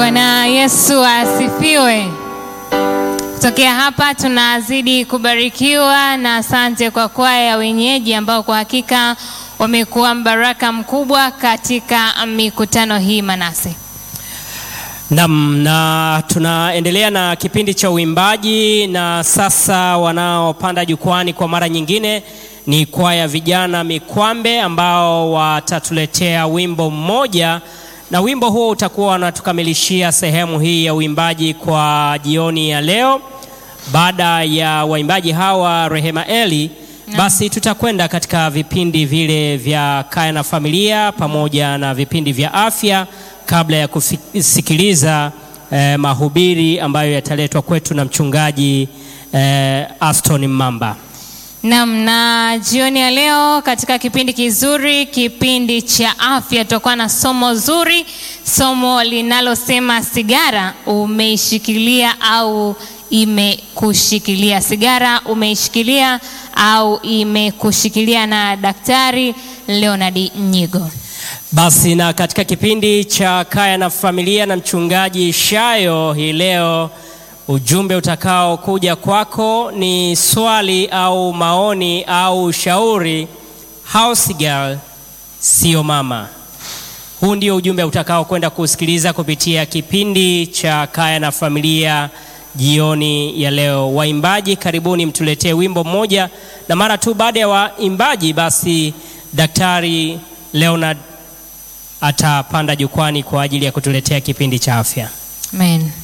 Bwana Yesu asifiwe. Kutokea hapa tunazidi kubarikiwa na asante kwa kwaya ya wenyeji ambao kwa hakika wamekuwa mbaraka mkubwa katika mikutano hii Manase. Nam, na tunaendelea na kipindi cha uimbaji, na sasa wanaopanda jukwani kwa mara nyingine ni kwaya vijana Mikwambe ambao watatuletea wimbo mmoja, na wimbo huo utakuwa wanatukamilishia sehemu hii ya uimbaji kwa jioni ya leo. Baada ya waimbaji hawa Rehema Eli, basi tutakwenda katika vipindi vile vya kaya na familia pamoja na vipindi vya afya kabla ya kusikiliza eh, mahubiri ambayo yataletwa kwetu na mchungaji eh, Aston Mamba. Naam, na jioni ya leo katika kipindi kizuri, kipindi cha afya, tutakuwa na somo zuri, somo linalosema sigara umeishikilia au imekushikilia. Sigara umeishikilia au imekushikilia, na Daktari Leonard Nyigo. Basi na katika kipindi cha kaya na familia na mchungaji Shayo hii leo, ujumbe utakao kuja kwako ni swali au maoni au ushauri. House girl sio mama. Huu ndio ujumbe utakao kwenda kusikiliza kupitia kipindi cha kaya na familia jioni ya leo. Waimbaji, karibuni mtuletee wimbo mmoja, na mara tu baada ya waimbaji, basi Daktari Leonard atapanda jukwani kwa ajili ya kutuletea kipindi cha afya. Amen.